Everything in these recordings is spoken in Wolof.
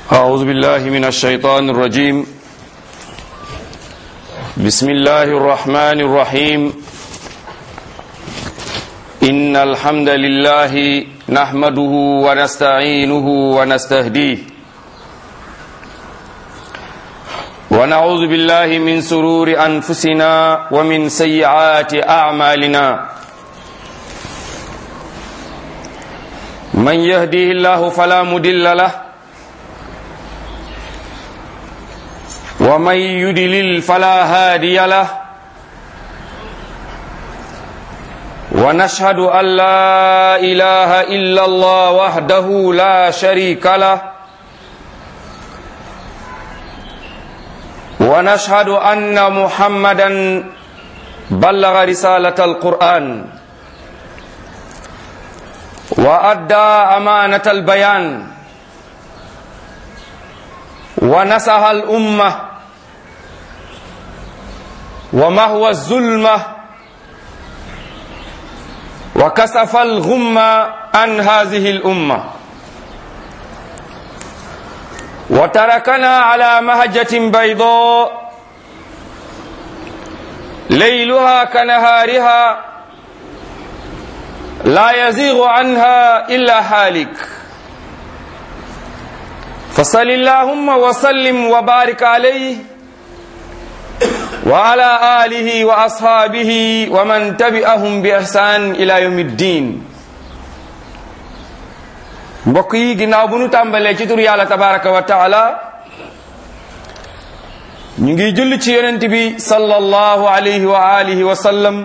أعوذ بالله من الشيطان الرجيم بسم الله الرحمن الرحيم إن الحمد لله نحمده ونستعينه ونستهديه ونعوذ بالله من سرور أنفسنا ومن سيئات أعمالنا من يهديه الله فلا مدل له ومن يدلل فلا هادي له ونشهد أن لا إله إلا الله وحده لا شريك له ونشهد أن محمدا بلغ رسالة القرآن وأدى أمانة البيان ونصح الأمة ومهوى الظلمة وكسف الغمة عن هذه الأمة وتركنا على مهجة بيضاء ليلها كنهارها لا يزيغ عنها إلا حالك فصل اللهم وسلم وبارك عليه وعلى آله وأصحابه ومن تبعهم بإحسان إلى يوم الدين mbokk yi ginnaaw bu nu tàmbalee ci tur yàlla tabaraka wa taala ñu ngi julli ci yonent bi sallallahu alayhi wa alihi wa sallam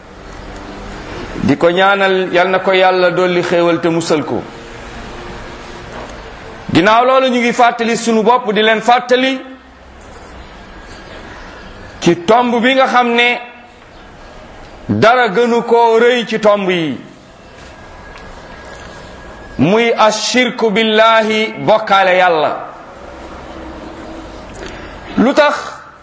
di ko ñaanal yal na ko yàlla dolli xéewal te musal ko ginnaaw loolu ñu ngi fàttali sunu bopp di leen fàttali ci tomb bi nga xam ne dara gënu koo rëy ci tomb yi muy ashirku billahi bokkaale yàlla lu tax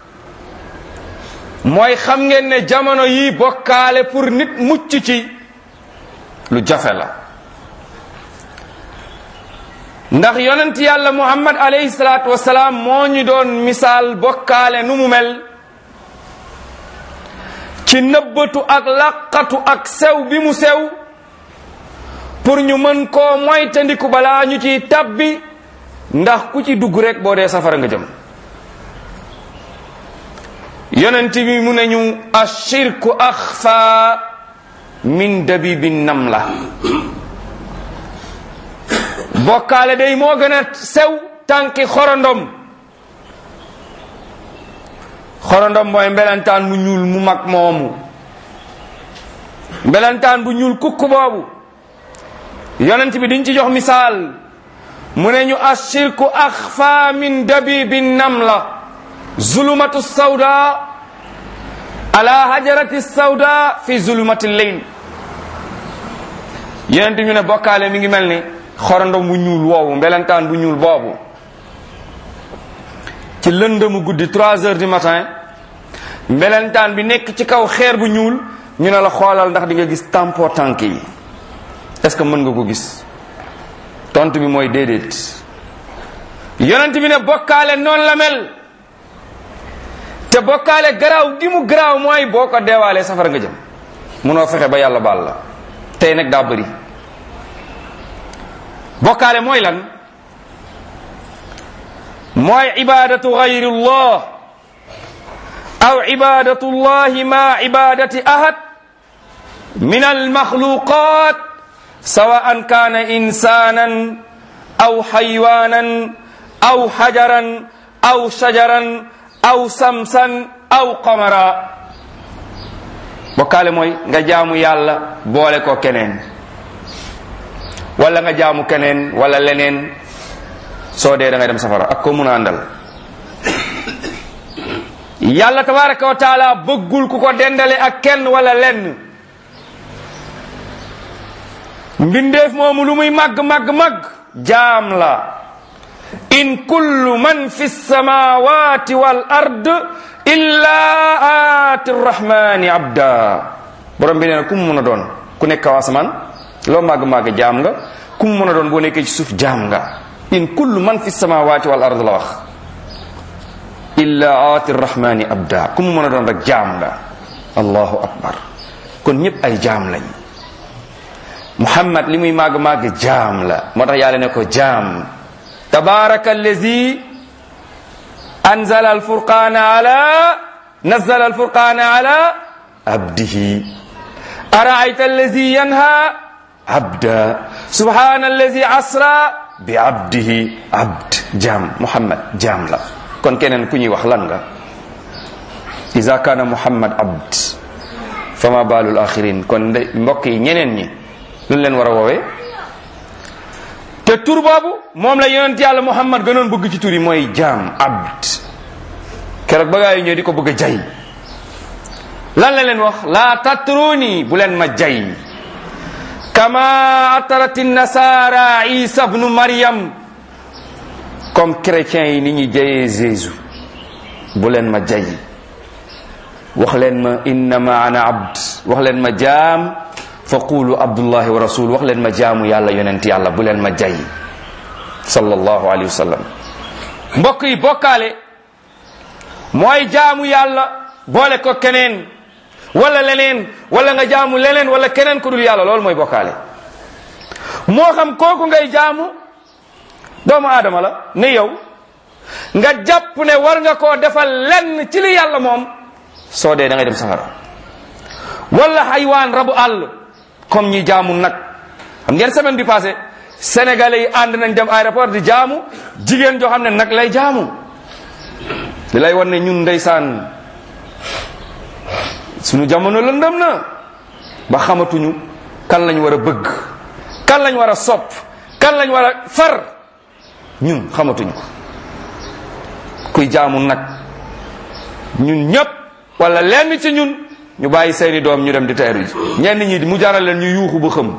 mooy xam ngeen ne jamono yi bokkaale pour nit mucc ci lu jafe la ndax yonent yàlla muhammad alayhi salaatu wasalaam moo ñu doon misaal bokkaale nu mu mel ci nëbbatu ak laqatu ak sew bi mu sew pour ñu mën koo moytandiku balaa ñu ciy tabbi ndax ku ci dugg rek boo dee safara nga jëm yonent bi mu ne ñu ashirku axfa min dabibi namla bokkaale day moo gën a sew tànki xorondom xorondom mooy mbelantaan bu ñuul mu mag moomu mbelantaan bu ñuul kukk boobu yonent bi diñ ci jox misaal mu ne ñu ashirku axfa min dabibi namla zulumatu sawda ala hajarati sawda fi zulumati lleyl yonent ñu ne bokkaale mi ngi mel ni xorondom bu ñuul woowu mbelentaan bu ñuul boobu ci lëndëmu guddi trois heures du matin mbelentaan bi nekk ci kaw xeer bu ñuul ñu ne la xoolal ndax di nga gis tampo tànk yi est-ce que mën nga ko gis tontu bi mooy déedéet yonent bi ne bokkaale noonu la mel te bokkaale garaaw gi mu garaaw mooy boo ko deewaalee safara nga jëm munoo fexe ba yàlla baal la tey nag daa bëri bokkaale mooy lan mooy ibadatu gayrullah aw ibadatu llahi ma ibadati ahad min almakhluqat sawaan kana insanan aw xaywanan aw xajaran aw shajaran aw samsan aw qamara bokkaale mooy nga jaamu yàlla boole ko keneen wala nga jaamu keneen wala leneen soo dee da ngay dem safara ak ko mun a àndal yàlla tabaraka wa taala bëggul ku ko dendale ak kenn wala lenn mbindeef moomu lu muy màgg màgg màgg jaam la in kullu man fi samawati wal ard illa aati rrahmani abda borom bi nee na ku mu mun a doon ku nekk kaw asamaan loo màgg màgg jaam nga ku mu mën a doon boo nekkee ci suuf jaam nga in kullu man fi samawati wal ard la wax illa aati rrahmani abda ku mu mën a doon rek jaam nga allahu akbar kon ñëpp ay jaam lañ muhammad li muy màgg-màgg jaam la moo tax yàlla ne ko jaam tabaraka allazi anzala alfurqana ala nazala alfurqana ala abdihi araayta allazi yanha abda subhana allazi asra bi abdihi abd jaam muhammad jaam la kon keneen ku ñuy wax lan nga iza kana muhammad abd fama balul axirin kon nde mbokk yi ñeneen ñi lu leen war a woowee te tur boobu moom la yonent yàlla muhammad gënoon bëgg ci tur yi mooy jaam abd keroog ba gaa yi ñëw di ko bëgg a jay lan la leen wax laa tatruni bu leen ma jay kama atarati nasara isa bnu maryam comme chrétiens yi ni ñuy jayee Jésus bu leen ma jay wax leen ma innama ana abd wax leen ma jaam fa qulu abdullahi wa rasul wax leen ma jaamu yàlla yonent yàlla bu leen ma jay sallallahu alayhi wa sallam mbokk yi bokkaale mooy jaamu yàlla boole ko keneen wala leneen wala nga jaamu leneen wala keneen ku dul yàlla loolu mooy bokkaale moo xam kooku ngay jaamu doomu aadama la ne yow nga jàpp ne war nga koo defal lenn ci li yàlla moom soo dee da ngay dem safara wala xaywaan rabu àll comme ñi jaamu nag xam ngeen semaine bi passé sénégalais yi ànd nañ dem aéroport di jaamu jigéen joo xam ne nag lay jaamu li lay wan ne ñun ndeysaan suñu jamono lëndëm na ba xamatuñu kan lañ war a bëgg kan lañ war a sopp kan lañ war a far ñun xamatuñu ko kuy jaamu nag ñun ñëpp wala lenn ci ñun ñu bàyyi seeni doom ñu dem di teeru ji ñenn ñi mu jaral leen ñu yuuxu ba xëm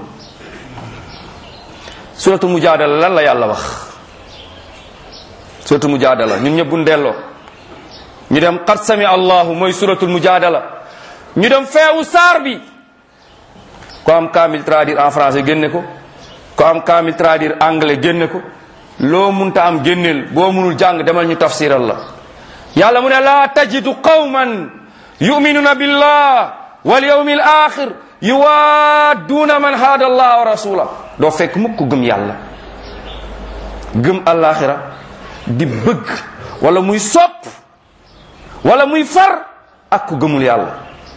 suratu mujaadala lan la yàlla wax suratu mujaadala ñun ñëpp buñ delloo ñu dem qad sami allahu mooy suratul mujaadala ñu dem feewu saar bi ko am kaamil traduire en français génne ko ko am kaamil traduire anglais génne ko loo munta am génneel boo munul jàng demal ñu tafsiral la yàlla mu ne laa tajidu qawman yuminuna billah wal yawmi al axir yuwaadduuna man haada allah wa rasula doo fekk mukk gëm yàlla gëm alaxira di bëgg wala muy sopp wala muy far ak ku gëmul yàlla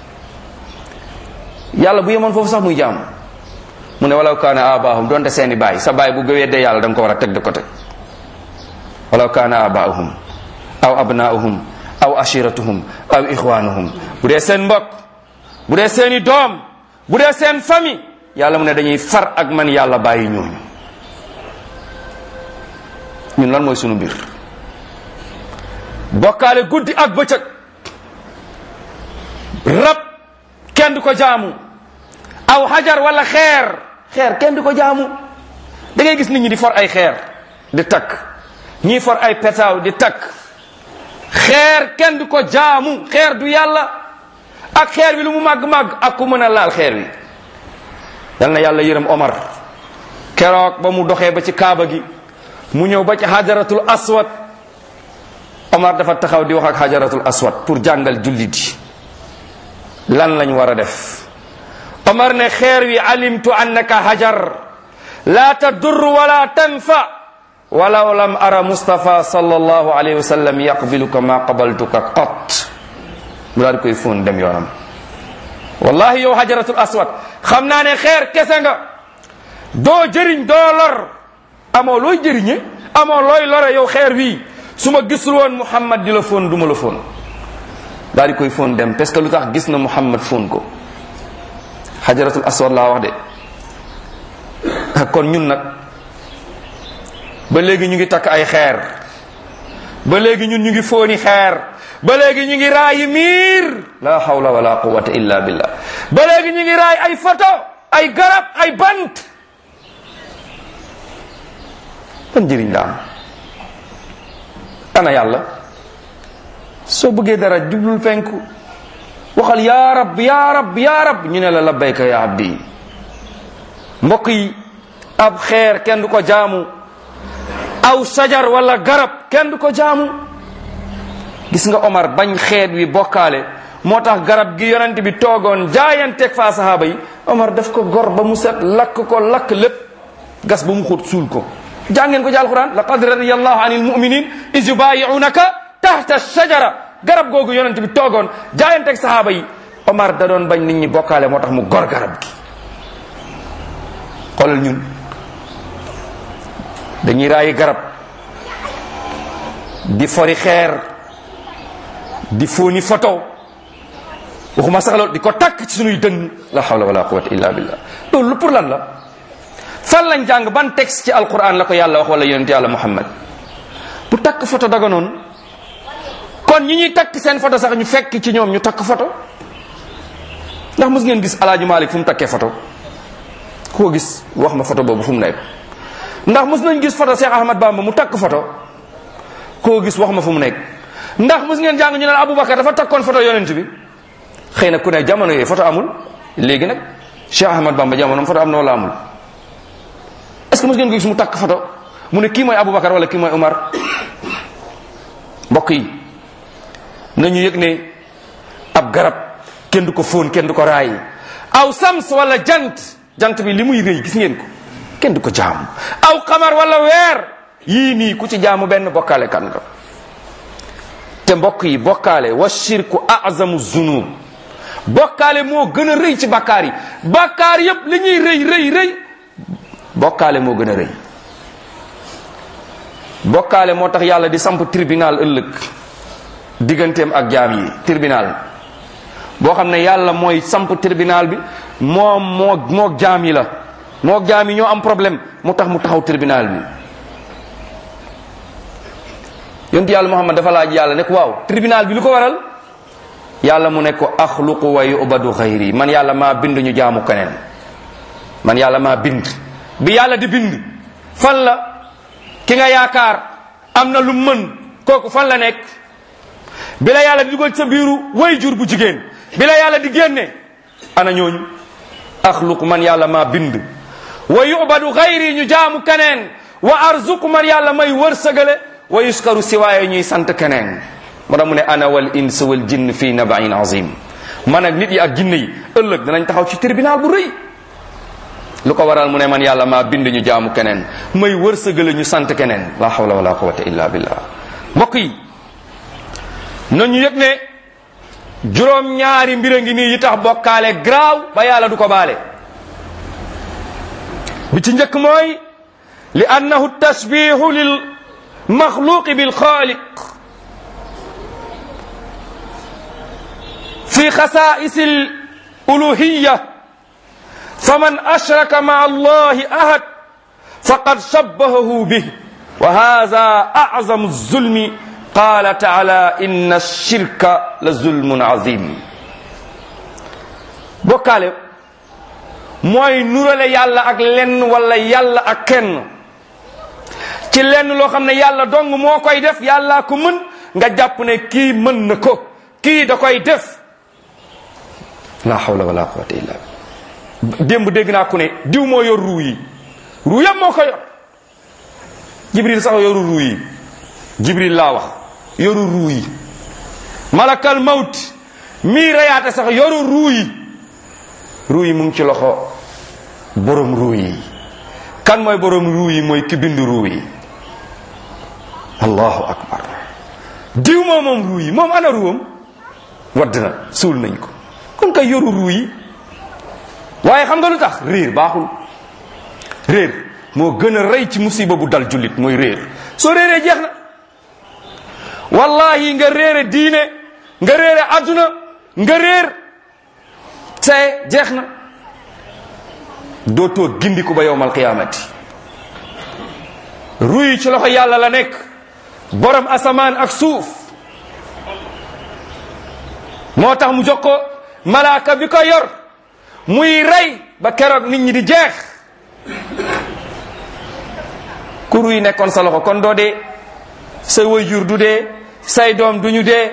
yàlla bu yemoon foofu sax muy jaam mu ne walaw kaana abaahum donte seeni baay sa baay bu gëweddee yàlla da nga ko war a teg de côté walaw kaana abaahum aw abnaauhum aw ashiratuhum aw ixwanuhum bu dee seen mbokk bu dee seeni doom bu dee seen famille yàlla mu ne dañuy far ak man yàlla bàyyi ñooñu ñun lan mooy sunu mbir bokkaale guddi ak bëccëg rab kenn du ko jaamu aw xajar wala xeer xeer kenn du ko jaamu da ngay gis nit ñi di for ay xeer di takk ñii for ay petaaw di takk xeer kenn du ko jaamu xeer du yàlla ak xeer bi lu mu màgg-màgg ak ku mën a laal xeer wi yal na yàlla yërëm Omar keroog ba mu doxee ba ci kaaba gi mu ñëw ba ci xajaratul aswad Omar dafa taxaw di wax ak xajaratul aswad pour jàngal jullit yi lan lañ war a def Omar ne xeer wi alimtu annaka hajar la tadur wala tanfa walaw lam ara Mustafa sallallahu alayhi wa sallam yaqbiluka ma qabaltuka qat mu daal di koy fóon dem yoonam wallahi yow hajaratul aswad xam naa ne xeer kese nga doo jëriñ doo lor amoo looy jëriñe amoo looy lore yow xeer wii su ma gisul woon Muhammad di la fóon du ma la fóon daal di koy fóon dem parce que lu tax gis na Muhammad fóon ko hajaratul aswad laa wax de kon ñun nag ba léegi ñu ngi takk ay xeer ba léegi ñun ñu ngi fóoni xeer ba léegi ñu ngi raayi miir la hawla wala quwwata illa billah ba léegi ñu ngi raay ay photo ay garab ay bant ban njëriñ la am ana yàlla soo bëggee dara jublul penku waxal yaa rab yaa rab yaa rab ñu ne la labbayka ya abdi mbokk yi ab xeer kenn du ko jaamu aw sajar wala garab kenn du ko jaamu gis nga Omar bañ xeet wi bokkaale moo tax garab gi yonent bi toogoon jaayanteeg faa sahaaba yi Omar daf ko gor ba mu set lakk ko lakk lépp gas ba mu xóot suul ko jàngeen ko ci alquran laqad radiyallahu anil mu'minin iz yubayi'unaka tahta shajara garab googu yonent bi toogoon jaayanteeg sahaaba yi Omar da doon bañ nit ñi bokkaale moo tax mu gor garab gi xoolal ñun dañuy raayi garab di fori xeer di fóoni photo waxuma sax loolu di ko takk ci sunuy dënn la hawla wala quwwata illa billah loolu pour lan la fan lañ jàng ban texte ci alquran la ko yàlla wax wala yonent yàlla muhammad bu takk photo daga noonu kon ñi ñuy takk seen photo sax ñu fekk ci ñoom ñu takk photo ndax mos ngeen gis alaaji malik fu mu takkee photo ku ko gis wax ma photo boobu fu mu nekk ndax mos nañ gis photo Cheikh Ahmad Bamba mu takk photo koo gis wax ma fu mu nekk ndax mos ngeen jàng ñu ne Aboubacar dafa takkoon photo yonent bi xëy na ku ne jamono yooyu photo amul léegi nag Cheikh Ahmad Bamba jamono photo am na wala amul est ce que mos ngeen ko gis mu takk photo mu ne kii mooy Aboubacar wala kii mooy Umar mbokk yi nañu yëg ne ab garab kenn du ko fóon kenn du ko raay aw sams wala jant jant bi li muy rëy gis ngeen ko kenn du ko jaamu aw xamar wala weer yii nii ku ci jaamu benn bokkaale kan nga te mbokk yi bokkaale wa shirku azamu zunub bokkaale moo gën a rëy ci bakkaar yi bakkaar yépp li ñuy rëy rëy rëy bokkaale moo gën a rëy bokkaale moo tax yàlla di samp tribunal ëllëg digganteem ak jaam yi tribunal boo xam ne yàlla mooy samp tribunal bi moom moo moo jaam yi la moo jaam yi ñoo am problème mu tax mu taxaw tribunal bi yonent yàlla muhammad dafa laaj yàlla ne ko waaw tribunal bi lu ko waral yàlla mu ne ko axluqu wa yubadu xayri man yàlla maa bind ñu jaamu keneen man yàlla maa bind bi yàlla di bind fan la ki nga yaakaar am na lu mën kooku fan la nekk bi la yàlla di dugal sa biiru way jur bu jigéen bi la yàlla di génne ana ñooñu axluqu man yàlla maa bind wa yubadu xayri ñu jaamu keneen wa arzuqu man yàlla may wërsëgale wa yuskaru siwaaye ñuy sant keneen moo tax mu ne ana wal ins wal jinn fi nabain azim man ak nit yi ak jinne yi ëllëg danañ taxaw ci tribunal bu rëy lu ko waral mu ne man yàlla maa bind ñu jaamu keneen may wërsëgale ñu sant keneen la hawla wala quwwata illa billah mbokk yi nañu yëg ne juróom ñaari mbir a ngi nii yi tax bokkaale graaw ba yàlla du ko baale bi ci njëkk mooy li annahu tashbihu lil maxluqi bil xaaliq fi xasaa'is al uluhiyya faman ashraka ma'a allahi ahad faqad shabbahahu bih wa hadha a'zamu zulmi qala ta'ala inna ash-shirka la zulmun azim bokkaale mooy nurale yàlla ak lenn wala yàlla ak kenn ci lenn loo xam ne yàlla dong moo koy def yàllaa ko mën nga jàpp ne kii mën na ko kii da koy def la hawla wala quwwata illa billah démb dégg naa ku ne diw moo yor ruu yi ruu yëpp moo ko yor jibril sax yoru ruu yi jibril laa wax yoru ruu yi malakal mawt mii reyaate sax yoru ruu yi ruu yi mu ngi ci loxo borom ruu yi kan mooy borom ruu yi mooy ki bind ruu yi allahu akbar diw moo moom ruu yi moom ana ruwam wadd na suul nañ ko kon kay yoru ruu yi waaye xam nga lu tax réer baaxul réer moo gën a rey ci musiba bu dal jullit mooy réer soo réeree jeex na wallahi nga réere diine nga réere adduna nga réer see jeex na dootoo gindiku ba yowmal qiyaamati ruy ci loxo yàlla la nekk borom asamaan ak suuf moo tax mu jox ko malaaka bi ko yor muy rey ba keroog nit ñi di jeex ku ruy nekkoon sa loxo kon doo dee say waajur du dee say doom du ñu dee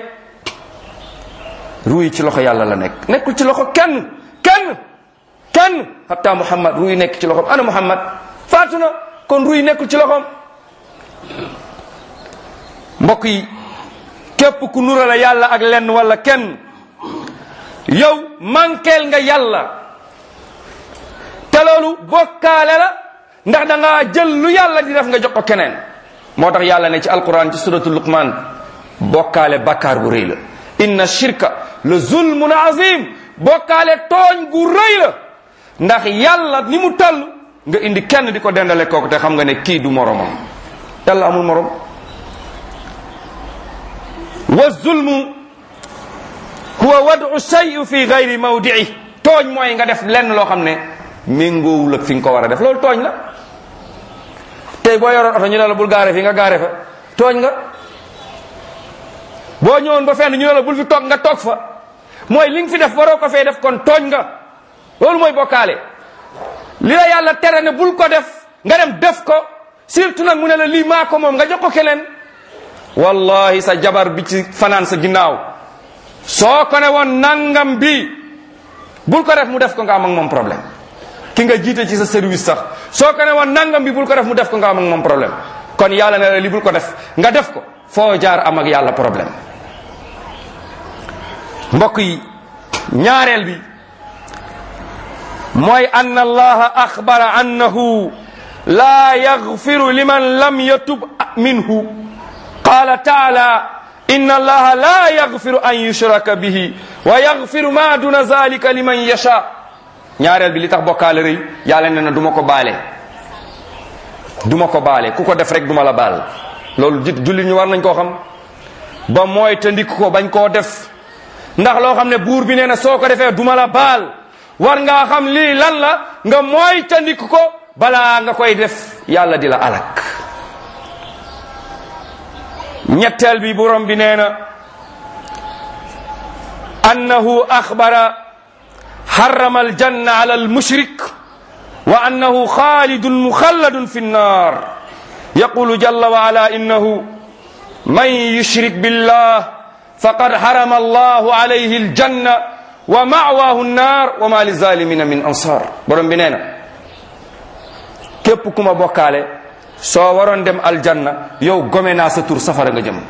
ruy ci loxo yàlla la nekk nekkul ci loxo kenn kenn kenn hatta muhammad ruy nekk ci loxom ana muhammad faatu na kon ruy nekkul ci loxom mbokk yi képp ku nurale yàlla ak lenn wala kenn yow mankeel nga yàlla te loolu bokkaale la ndax da ngaa jël lu yàlla di def nga jox ko keneen moo tax yàlla ne ci alquran ci suratu luqman bokkaale bakkaar bu rëy la inna shirka la zulmun azim bokkaale tooñ gu rëy la ndax yàlla ni mu toll nga indi kenn di ko dendale kooku te xam nga ne kii du moromam yàlla amul morom wa zulmu huwa wadu shay fi gayri mawdii tooñ mooy nga def lenn loo xam ne méngoowul ak fi nga ko war a def loolu tooñ la tey boo yoroon oto ñu ne la bul gaare fi nga gaare fa tooñ nga boo ñëwoon ba fenn ñu ne la bul fi toog nga toog fa mooy li nga fi def waroo ko fee def kon tooñ nga loolu mooy bokkaale li la yàlla tere ne bul ko def nga dem def ko surtout nag mu ne la lii maa ko moom nga jox ko keneen wallahi sa jabar bi ci fanaan sa ginnaaw soo ko ne woon nangam bi bul ko def mu def ko nga am ak moom problème ki nga jiite ci sa service sax soo ko ne woon nangam bi bul ko def mu def ko nga am ak moom problème kon yàlla ne la li bul ko def nga def ko foo jaar am ak yàlla problème mbokk yi ñaareel bi mooy ann allaha axbara annahu laa yaxfiru liman lam yatub minhu qala taala inna allaha la yaxfiru an yushraka bihi wa yaxfiru ma duna zalika liman yasha ñaareel bi li tax bokkaale rëy yàlla ne na du ma ko baale du ma ko baale ku ko def rek du ma la baal loolu jit jullit ñu war nañ koo xam ba mooy te ndik ko bañ koo def ndax loo xam ne buur bi nee na soo ko defee du ma la baal war ngaa xam lii lan la nga mooy te ndik ko balaa nga koy def yàlla di la alak ñetteel bi borom bi nee na annahu axbara حرم الجنة على المشرك وأنه خالد مخلد في النار يقول جل وعلا إنه من يشرك بالله فقد حرم الله عليه الجنة ومأواه النار وما للظالمين من أنصار برم بنينا képp ku ma bokkaale soo waroon dem aljanna yow gome naa sa tur safara nga jëm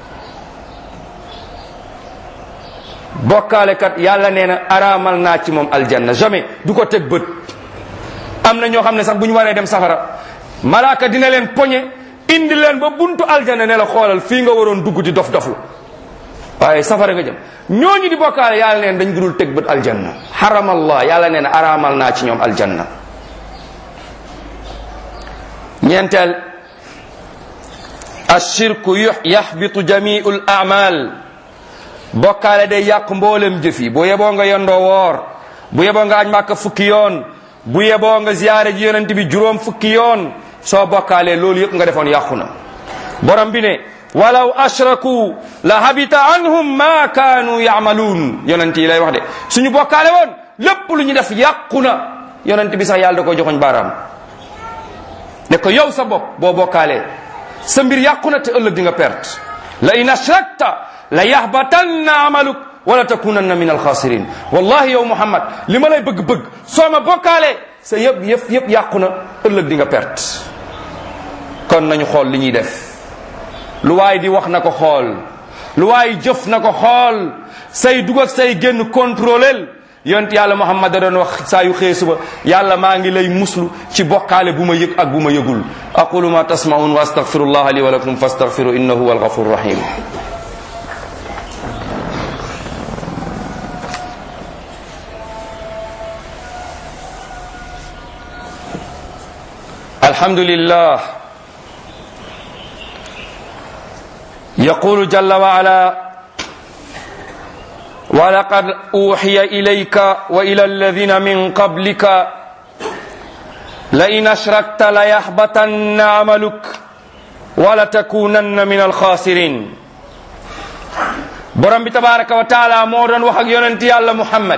bokkaale kat yàlla nee na araamal naa ci moom aljanna jamais du ko teg bët am na ñoo xam ne sax bu ñu waree dem safara malaaka dina leen poñe indi leen ba buntu aljanna ne la xoolal fii nga waroon dugg di dof doflu waaye safara nga jëm ñooñu di bokkaale yàlla neen dañ dul teg bët aljanna haramallah yàlla nee na araamal naa ci ñoom aljanna ñeenteel ashirku yaxbitu jamiu l amal bokkaale day yàq mboolem jëf yi bu yeboo nga yendoo woor bu yeboo nga aj màkka fukki yoon bu yeboo nga ziyaare ji yonent bi juróom fukki yoon soo bokkaalee loolu yëpp nga defoon yàqu na borom bi ne walaw ashraku la habita anhum ma kaanu yaamaluun yonent yi lay wax de suñu bokkaale woon lépp lu ñu def yàqu na yonent bi sax yàlla da ko joxoñ baaraam ne ko yow sa bopp boo bokkaalee sa mbir yàqu na te ëllëg di nga perte la in ashrakta la yahbatanna amaluk wala takunanna min alxaasirin wallahi yow muhammad li ma lay bëgg-bëgg soo ma bokkaalee sa yëpp yëpp yëpp yàqu na ëllëg di nga perte kon nañu xool li ñuy def lu waay di wax na ko xool lu waay jëf na ko xool say dugg ak say génn contrôlel yonent yàlla muhammad da doon wax saa yu xëy suba yàlla maa ngi lay muslu ci bokkaale bu ma yëg ak bu ma yëgul aqulu ma tasmaun wa astaghfirullah li wa lakum fastaghfiru innahu huwa alghafur rahim الحمد لله يقول جل وعلا ولقد أوحي إليك وإلى الذين من قبلك لئن أشركت ليحبطن عملك ولتكونن من الخاسرين borom bi tabaraka wa taala moo doon wax ak yonent yàlla muhammad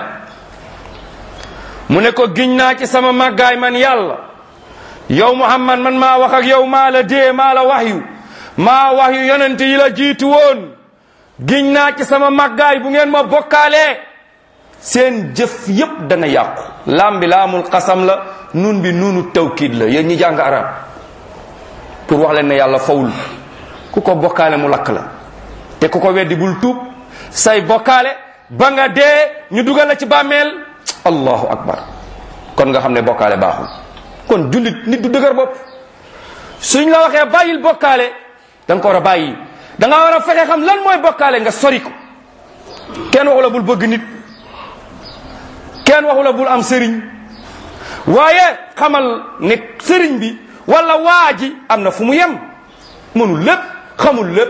mu ne ko giñ naa ci sama màggaay man yàlla yow muhammad man maa wax ak yow maa la dee maa la waxyu maa waxyu yonent yi la jiitu woon giñ naa ci sama màggaay bu ngeen ma bokkaalee seen jëf yépp dana yàqu laam bi laamul xasam la nun bi nunu tawkiid la yéen ñi jàng arab pour wax leen ne yàlla fawul ku ko bokkaale mu lakk la te ku ko weddi bul tuub say bokkaale ba nga dee ñu dugal la ci bàmmeel allahu akbar kon nga xam ne bokkaale baaxul kon jullit nit du dëgër bopp suñ la waxee bàyyil bokkaale da nga ko war a bàyyi da nga war a fexe xam lan mooy bokkaale nga sori ko kenn waxu la bul bëgg nit kenn waxu la bul am sëriñ waaye xamal ne sëriñ bi wala waa ji am na fu mu yem mënul lépp xamul lépp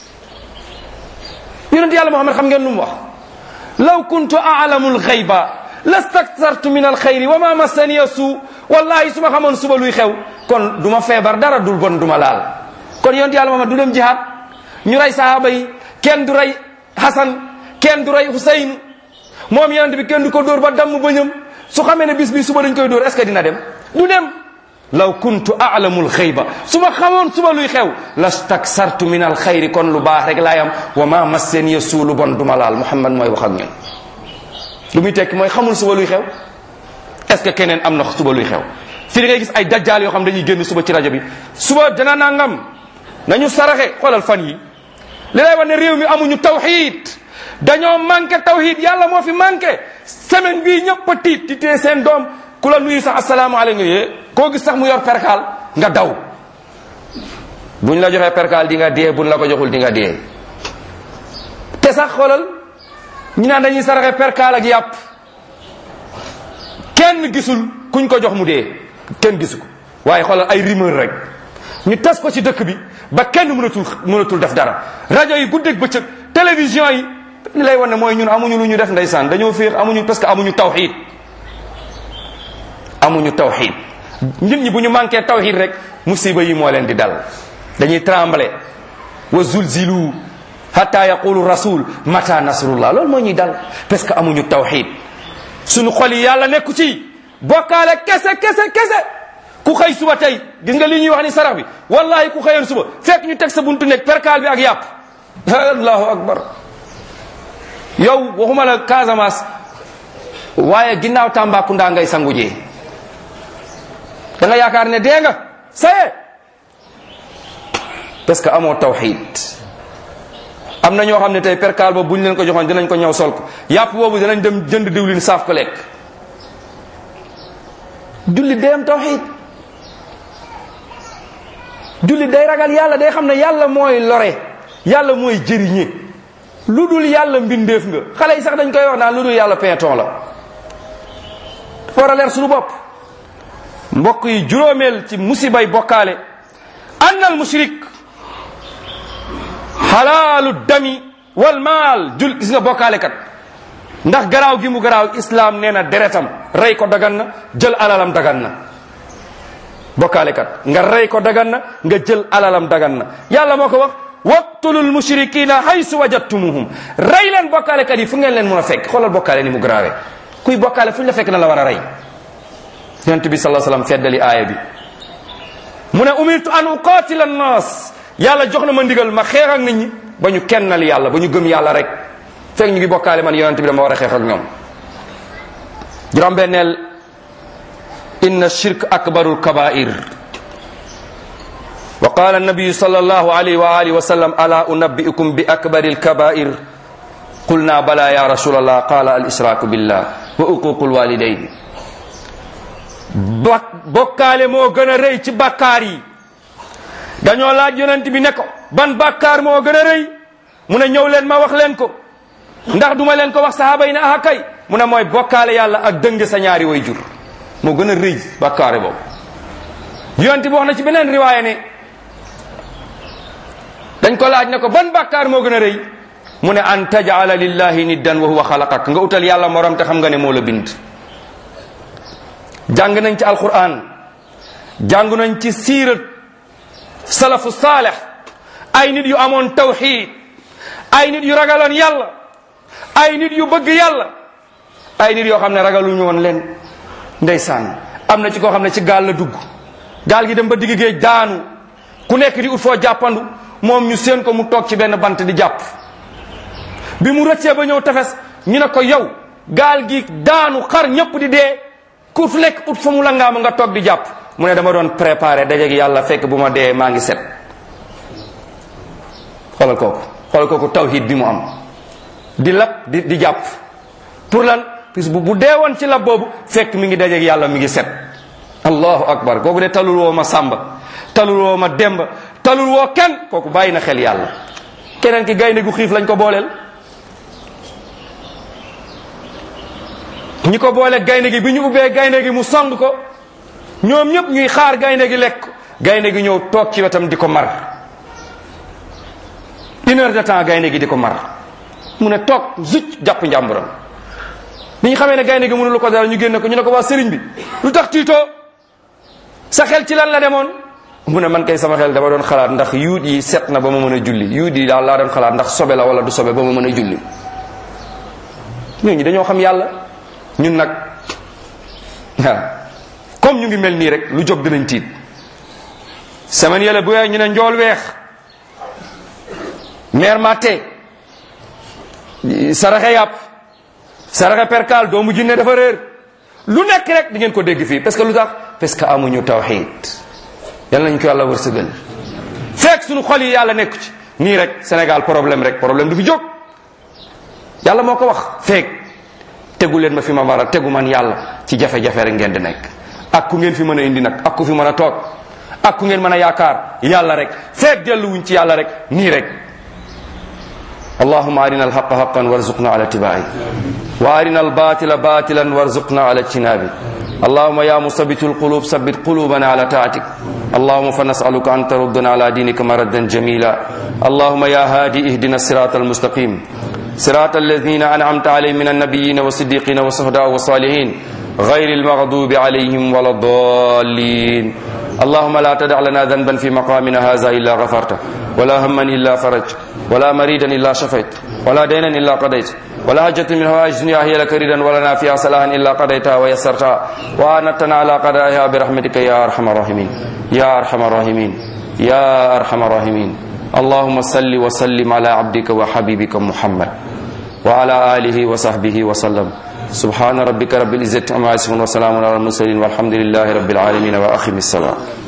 yonent yàlla Muhammad xam ngeen lu mu wax law kuntu a'lamu al-ghayba lastakthartu min al-khayri wa ma massaniya suu wallahi su ma xamoon suba luy xew kon du ma feebar dara dul bon du ma laal kon yonent yàlla Muhammad du dem jihaad ñu rey sahaaba yi kenn du rey Hasan kenn du rey Husayn moom yonent bi kenn du ko dóor ba damm bëñam su xamee ne bis bi suba dañ koy dóor est ce que dina dem du dem law kuntu a'lamu al-ghayba su ma xamoon suba luy xew lastaksartu min al-khayri kon lu baax rek laay am wa ma massaniya suu lu bon du ma laal Muhammad mooy wax ak ñun lu muy tekki mooy xamul suba luy xew est ce que keneen am na suba luy xew fii da ngay gis ay dajjaal yoo xam dañuy génn suba ci rajo bi suba dana nangam nañu saraxe xoolal fan yi li lay wax ne réew mi amuñu tawxiid dañoo manqué tawxiid yàlla moo fi manqué semaine bii ñëpp a tiit di tee seen doom ku la nuyu sax asalaamaaleykum yee koo gis sax mu yor perkaal nga daw buñ la joxee perkaal di nga dee buñ la ko joxul di nga dee te sax xoolal ñu naan dañuy saraxe perkaal ak yàpp kenn gisul kuñ ko jox mu dee kenn gisu ko waaye xoolal ay rumeur rek ñu tas ko ci dëkk bi ba kenn mënatul mënatul def dara rajo yi guddeeg bëccëg télévision yi li lay wan ne mooy ñun amuñu lu ñu def ndeysaan dañoo féex amuñu parce que amuñu tawxiid amuñu tawxiid nit ñi bu ñu manqué tawxiid rek musiba yi moo leen di dal dañuy tremble wa zulzilu hatta yaqulu rasul mata nasrullah loolu moo ñuy dal parce que amuñu tawxiid suñu xol yi yàlla nekku ci bokkaale kese kese kese ku xëy suba tey gis nga li ñuy wax ni sarax bi wallahi ku xëyoon suba fekk ñu teg sa buntu nekk perkaal bi ak yàpp allahu akbar yow waxuma la Casamance waaye ginnaaw Tambacounda ngay sangu jee da nga yaakaar ne dee nga saye parce que amoo tawxid am na ñoo xam ne tey perkaal boobu bu ñu leen ko joxoon dinañ ko ñëw sol ko yàpp boobu dinañ dem jënd diwlin saaf ko lekk julli day am tawxid julli day ragal yàlla day xam ne yàlla mooy lore yàlla mooy jëriñe lu dul yàlla mbindeef nga xale yi sax dañ koy wax naan lu dul yàlla pinton la war a leer suñu bopp mbokk yi juróomeel ci musibay bokkaale ann al mushrik xalaalu dami wal maal jul gis nga bokkaale kat ndax garaaw gi mu garaaw islam nee na deretam rey ko dagan na jël alalam dagan na bokkaale kat nga rey ko dagan na nga jël alalam dagan na yàlla moo ko wax waqtulul mushrikina haysu wajadtumuhum rey leen bokkaale kat yi fu ngeen leen mën a fekk xoolal bokkaale ni mu garaawee kuy bokkaale fu ñu la fekk na la war a rey yonent bi sallallahu alayhi wasallam feddali aaya bi mu ne umirtu an uqatila annas yàlla jox na ma ndigal ma xeex ak nit ñi ba ñu kennal yàlla ba ñu gëm yàlla rek fekk ñu ngi bokkaale man yonent bi dama war a xeex ak ñoom juróom-benneel inna shirk akbarul kabair wa qala annabiyu sallallahu alayhi wa alihi wa sallam ala unabbiukum bi akbaril kabair qulna bala ya rasulallah qala al israku billah wa uququl walidayn ba bokkaale moo gën a rëy ci bàkkaar yi dañoo laaj yonent bi ne ko ban bàkkaar moo gën a rëy mu ne ñëw leen ma wax leen ko ndax duma leen ko wax sahaaba yi ne ah kay mu ne mooy bokkaale yàlla ak dëng sa ñaari way jur moo gën a rëy bàkkaare boobu yonent bi wax na ci beneen riwaaya ne dañ ko laaj ne ko ban bàkkaar moo gën a rëy mu ne an tajala lillahi niddan wa huwa xalaqak nga utal yàlla morom te xam nga ne moo la bind jàng nañ ci alquran jàng nañ ci siirat salafu saaleh ay nit yu amoon tawxid ay nit yu ragaloon yàlla ay nit yu bëgg yàlla ay nit yoo xam ne ragaluñu woon leen ndeysaan am na ci koo xam ne ci gaal la dugg gaal gi dem ba digg géej daanu ku nekk di ut foo jàppandu moom ñu seen ko mu toog ci benn bant di jàpp bi mu rëccee ba ñëw tefes ñu ne ko yow gaal gi daanu xar ñëpp di dee ku nekk ut fa mu la ngaama nga toog di jàpp mu ne dama doon préparé dajeeg yàlla fekk bu ma dee maa ngi set xoolal kooku xoolal kooku tawhid bi mu am di lab di di jàpp pour lan bis bu bu dee woon ci lab boobu fekk mi ngi dajeeg yàlla mi ngi set allahu akbar kooku de talul woo ma sàmba talul woo ma demba talul woo kenn kooku bàyyi na xel yàlla keneen ki gaynde gu xiif lañ ko booleel ñi ko boole gaynde gi bi ñu ubbee gaynde gi mu song ko ñoom ñëpp ñuy xaar gaynde gi lekk gaynde gi ñëw toog ci wetam di ko mar une heure de temps gaynde gi di ko mar mu ne toog zucc jàpp njàmburam bi ñu xamee ne gaynde gi mënulu ko dara ñu génne ko ñu ne ko waa sëriñ bi lu tax tiitoo sa xel ci lan la demoon mu ne man kay sama xel dama doon xalaat ndax yuut yi set na ba ma mën a julli yuut yi daal laa doon xalaat ndax sobe la wala du sobe ba ma mën a julli ñooñu dañoo xam yàlla ñun nag waaw comme ñu ngi mel nii rek lu jóg dinañ tiit semaine yële bu ñu ne njool weex meer matte saraxe yàpp saraxe perkal doomu jinne dafa réer lu nekk rek di ngeen ko dégg fii parce que lu tax parce que amuñu tawxid yal nañ ko yàlla wërsëgal fekk suñu xol yi yàlla nekku ci nii rek Sénégal problème rek problème du fi jóg yàlla moo ko wax fekk tegu leen ma fi ma war a tegu man yàlla ci jafe-jafe rek ngeen di nekk ak ku ngeen fi mën a indi nag ak ku fi mën a toog ak ku ngeen mën a yaakaar yàlla rek fekk delluwuñ ci yàlla rek nii rek اللهم أرنا الحق حقا وارزقنا على اتباعه وأرنا الباطل باطلا وارزقنا على اجتنابه اللهم يا مثبت القلوب ثبت قلوبنا على طاعتك اللهم فنسألك أن تردنا على دينك مردا جميلا اللهم يا هادي اهدنا الصراط المستقيم صراط الذين أنعمت عليهم من النبيين والصديقين والصهداء والصالحين غير المغضوب عليهم ولا الضالين اللهم لا تدع لنا ذنبا في مقامنا هذا إلا غفرته ولا هما إلا فرجت ولا مريدا إلا شفيت ولا دينا إلا قضيت ولا حاجة من هوائج الدنيا هي لك ريدا ولنا فيها صلاحا إلا قضيتها ويسرتها وأنتنا على قضائها برحمتك يا أرحم الراحمين يا أرحم الراحمين يا أرحم الراحمين اللهم صل وسلم على عبدك وحبيبك محمد وعلى آله وصحبه وسلم سبحان ربك رب العزة عما يصفون وسلام على المرسلين والحمد لله رب العالمين وأخم السلام